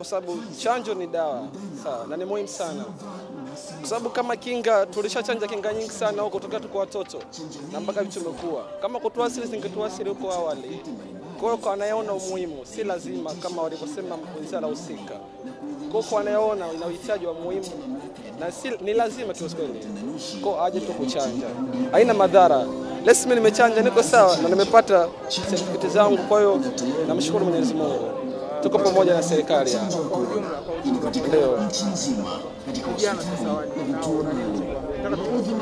kwa sababu chanjo ni dawa sawa, na ni muhimu sana kwa sababu kama kinga tulishachanja kinga nyingi sana huko tokea tuko watoto na mpaka vitu tumekuwa kama kutuasili zingetuasili huko awali. Kwa hiyo kwa anayeona umuhimu, si lazima kama walivyosema wizara husika. Kwa hiyo kwa anayeona ina uhitaji wa muhimu na si, ni lazima kiukweli, kwa aje tu kuchanja, haina madhara. Lesi mimi nimechanja, niko sawa na nimepata certificate zangu. Kwa hiyo namshukuru Mwenyezi Mungu, tuko pamoja na serikali hapa. Kwa ujumla, kwa ujumla, Ndio. vijana sasa waje nao wananchi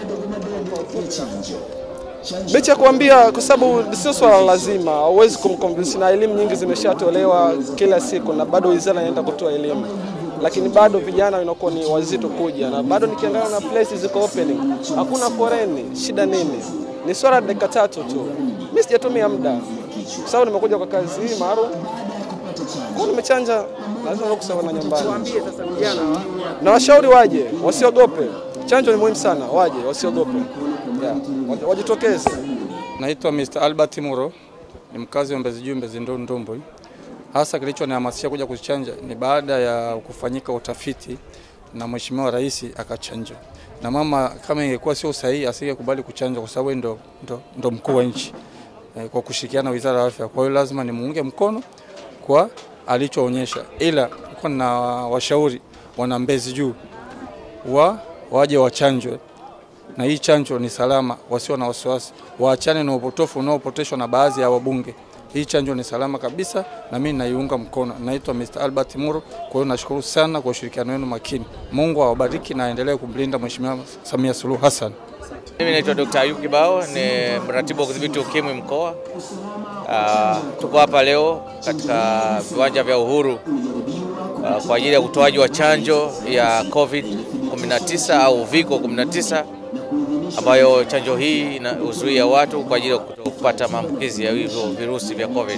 Licha ya kuambia, kwa sababu sio swala la lazima, hauwezi kumconvince, na elimu nyingi zimeshatolewa kila siku, na bado wizara inaenda kutoa elimu, lakini bado vijana inakuwa ni wazito kuja, na bado nikiangalia na places ziko opening, hakuna foreni. Shida nini? Ni swala la dakika tatu tu. Mimi sijatumia muda, kwa sababu nimekuja kwa kazi hii maalum, kwa nimechanja, lazima nikusema na nyumbani tuambie sasa vijana wa na washauri waje, wasiogope. Chanjo ni muhimu sana, waje wasiogope, yeah. waj- wajitokeze. Naitwa Mr. Albert Muro, ni mkazi wa Mbezi Juu, Mbezi Ndo- Ndombwe. Hasa kilichonihamasisha kuja kuchanja ni baada ya kufanyika utafiti na Mheshimiwa Rais akachanja, na mama, kama ingekuwa sio sahihi asingekubali kuchanja kwa sababu yeye ndo, ndo, ndo mkuu wa nchi eh, kwa kushirikiana na Wizara ya Afya. Kwa hiyo lazima nimuunge mkono kwa alichoonyesha, ila nilikuwa na washauri wana Mbezi Juu wa waje wachanjwe na hii chanjo ni salama, wasio na wasiwasi, waachane na upotofu unaopoteshwa na baadhi ya wabunge. Hii chanjo ni salama kabisa na mimi naiunga mkono. Naitwa Mr. Albert Muro. Kwa hiyo nashukuru sana kwa ushirikiano wenu makini. Mungu awabariki na aendelee kumlinda Mheshimiwa Samia Suluhu Hassan. Mimi naitwa Dr. Ayub Kibao, ni mratibu wa kudhibiti ukimwi mkoa. Ah, tuko hapa leo katika viwanja vya Uhuru ah, kwa ajili ya utoaji wa chanjo ya COVID-19 au Uviko 19 ambayo chanjo hii inazuia watu kwa ajili ya kuto- kupata maambukizi ya hivyo virusi vya COVID.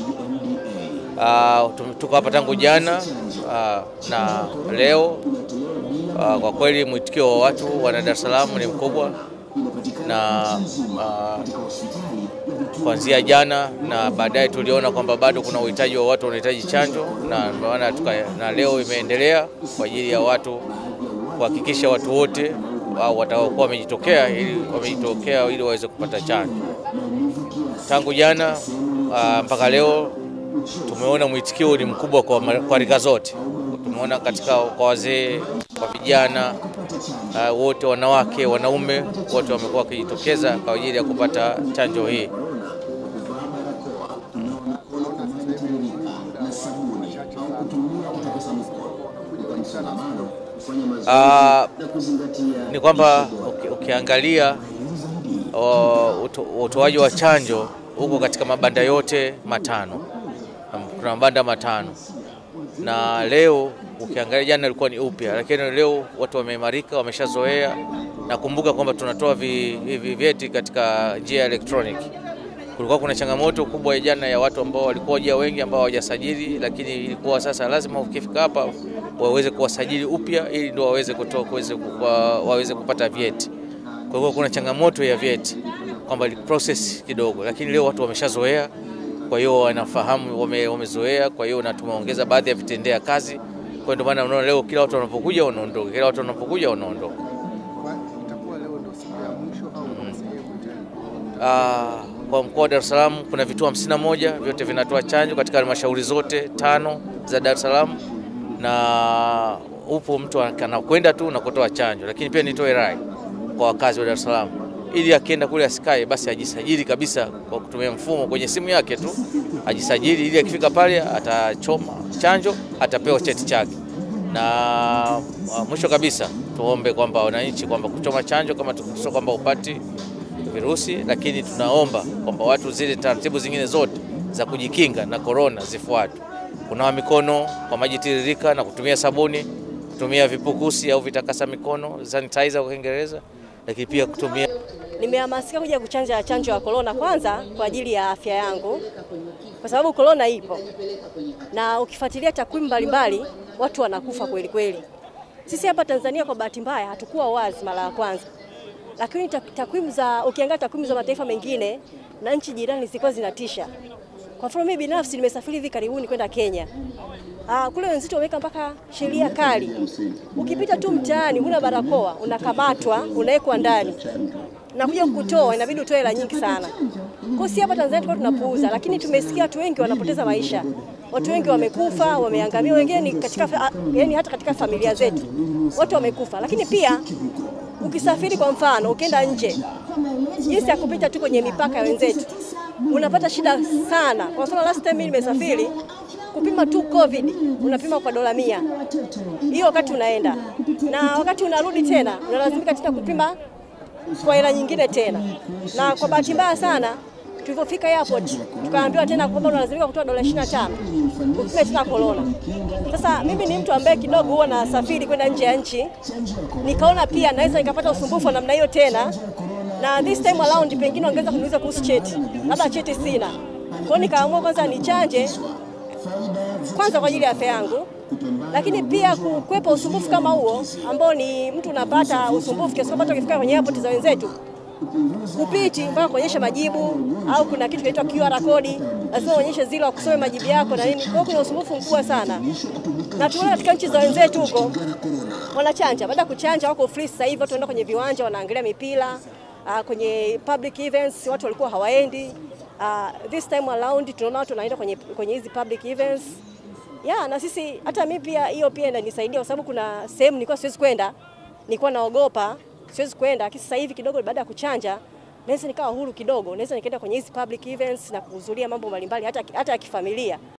Ah, tum- tuko hapa tangu jana ah, na leo ah, kwa kweli mwitikio wa watu wana Dar es Salaam ni mkubwa na uh, kuanzia jana na baadaye tuliona kwamba bado kuna uhitaji wa watu wanahitaji chanjo, na ndio maana tuka- na leo imeendelea kwa ajili ya watu kuhakikisha watu wote au watakaokuwa wamejitokea ili wamejitokea ili waweze kupata chanjo. Tangu jana uh, mpaka leo tumeona mwitikio ni mkubwa kwa, ma- kwa rika zote. Tumeona katika kwa wazee, kwa vijana uh, wote, wanawake, wanaume wote wamekuwa wakijitokeza kwa ajili ya kupata chanjo hii. Ah, ni kwamba uki- ukiangalia uh, uto- utoaji wa chanjo huko katika mabanda yote matano, Um, kuna mabanda matano, na leo ukiangalia, jana ilikuwa ni upya, lakini leo watu wameimarika, wameshazoea. Nakumbuka kwamba tunatoa vi- hivi vyeti katika njia ya elektroniki. Kulikuwa kuna changamoto kubwa ya jana ya watu ambao walikuwa jia wengi ambao hawajasajili, lakini ilikuwa sasa lazima ukifika hapa waweze kuwasajili upya ili ndio waweze kutoa kuweze ku- wa- waweze kupata vyeti. Kwa hiyo kuna changamoto ya vyeti kwamba ni process kidogo, lakini leo watu wameshazoea, kwa hiyo wanafahamu, wame, wamezoea. Kwa hiyo na tumeongeza baadhi ya vitendea kazi. Kwa hiyo ndio maana unaona leo kila watu wanapokuja wanaondoka, kila watu wanapokuja wanaondoka. Kwa- itakuwa leo ndio siku ya mwisho au kuna sehemu tena? Ah, kwa mkoa wa Dar es Salaam kuna vituo 51 vyote vinatoa chanjo katika halmashauri zote tano za Dar es Salaam, na upo mtu anakwenda tu na kutoa chanjo, lakini pia nitoe rai kwa wakazi wa Dar es Salaam ili akienda kule asikae, basi ajisajili kabisa kwa kutumia mfumo kwenye simu yake tu, ajisajili ili akifika pale atachoma chanjo, atapewa cheti chake na uh, mwisho kabisa tuombe kwamba wananchi kwamba kuchoma chanjo kama tukisema kwamba upati virusi, lakini tunaomba kwamba watu zile taratibu zingine zote za kujikinga na korona zifuatwe: kunawa mikono kwa maji tiririka na kutumia sabuni, kutumia vipukusi au vitakasa mikono sanitizer kwa Kiingereza, lakini pia kutumia Nimehamasika kuja kuchanja chanjo ya korona kwanza kwa ajili ya afya yangu, kwa sababu korona ipo na ukifuatilia takwimu mbalimbali watu wanakufa kweli kweli. Sisi hapa Tanzania kwa bahati mbaya hatukuwa wazi mara ya kwanza, lakini tak- takwimu za ukiangalia takwimu za mataifa mengine na nchi jirani zilikuwa zinatisha. Kwa mfano mimi binafsi nimesafiri hivi karibuni kwenda Kenya. Ah, kule wenzetu wameweka mpaka sheria kali. Ukipita tu mtaani huna barakoa, unakamatwa, unawekwa ndani. Na kuja kukutoa inabidi utoe hela nyingi sana. Kwa si hapa Tanzania tulikuwa tunapuuza, lakini tumesikia watu wengi wanapoteza maisha. Watu wengi wamekufa, wameangamia, wengine ni katika fa- yani hata katika familia zetu. Watu wamekufa. Lakini pia ukisafiri kwa mfano, ukienda nje, jinsi ya kupita tu kwenye mipaka ya wenzetu unapata shida sana. Kwa mfano last time mimi nimesafiri kupima tu COVID unapima kwa dola mia hiyo wakati unaenda, na wakati unarudi tena unalazimika tena kupima kwa hela nyingine tena. Na kwa bahati mbaya sana tulivyofika airport tukaambiwa tena kwamba unalazimika kutoa dola 25 kupima tena corona. Sasa mimi ni mtu ambaye kidogo huwa nasafiri kwenda nje ya nchi, nikaona pia naweza nikapata usumbufu wa namna hiyo tena, na this time around pengine wangeweza kuniuliza kuhusu cheti, labda cheti sina. Kwa hiyo nikaamua kwanza nichanje kwanza kwa ajili ya afya yangu, lakini pia kukwepa usumbufu kama huo ambao ni mtu unapata usumbufu kiasi kwamba hata ukifika kwenye airport za wenzetu kupiti mpaka kuonyesha majibu au kuna kitu kinaitwa QR code, lazima uonyeshe zile wakusome majibu yako na nini. Kwa hiyo kuna usumbufu mkubwa sana, na tumeona katika nchi za wenzetu huko wanachanja. Baada ya kuchanja wako free sasa hivi, watu wanaenda kwenye viwanja wanaangalia mipira uh, kwenye public events watu walikuwa hawaendi. Uh, this time around tunaona watu wanaenda kwenye kwenye hizi public events ya na sisi hata mimi pia hiyo pia inanisaidia kwa sababu kuna sehemu nilikuwa siwezi kwenda, nilikuwa naogopa siwezi kwenda, lakini sasa hivi kidogo baada ya kuchanja naweza nikawa huru kidogo, naweza nikaenda kwenye hizi public events na kuhudhuria mambo mbalimbali hata hata ya kifamilia.